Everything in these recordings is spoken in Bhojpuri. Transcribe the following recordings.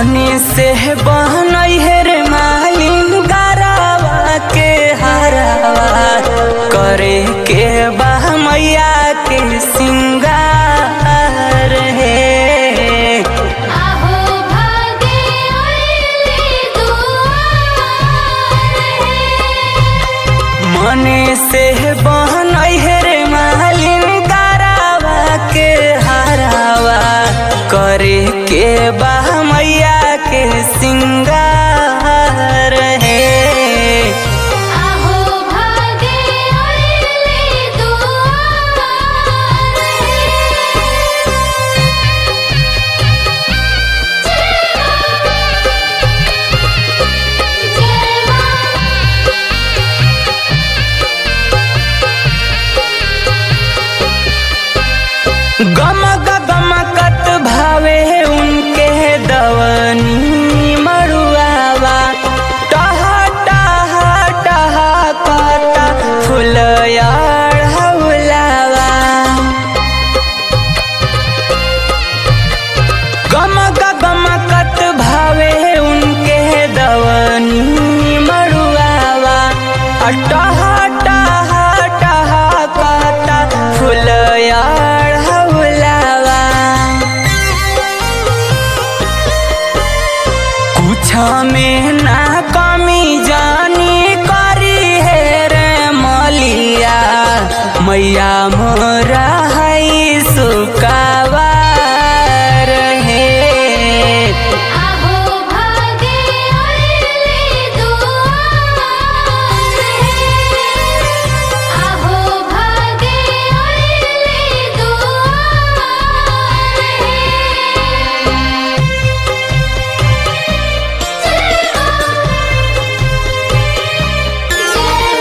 मने से बहनई है रे मालिन गरावा के हरावा करे के बा मैया के सिंगार है आहो भागे अइले दुआर है मने से बहनई है रे मालिन गरावा के हरावा करे के बा मैया के सिंगार है आहो भागे अइले दुआर है जय गमक गमकत भावे उनके दवनी मरुआवा टहा टहा टहा कता फुलयार हौलावा गमक गमकत भावे उनके दवनी मरुआवा टहा टहा टहा कता फुलयार हौलावा कुछ में ना कमी जानी करी है रे मलिया मैया मोरा है सुकावार है आहो भागे अइले दुआर है आहो भागे अइले दुआर है जय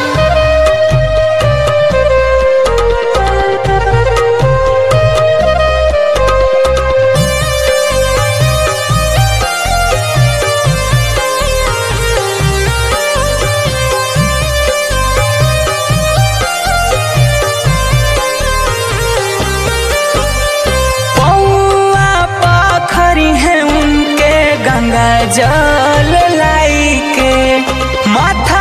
पौआ पाखरी है उनके गंगा जल लाई के माथा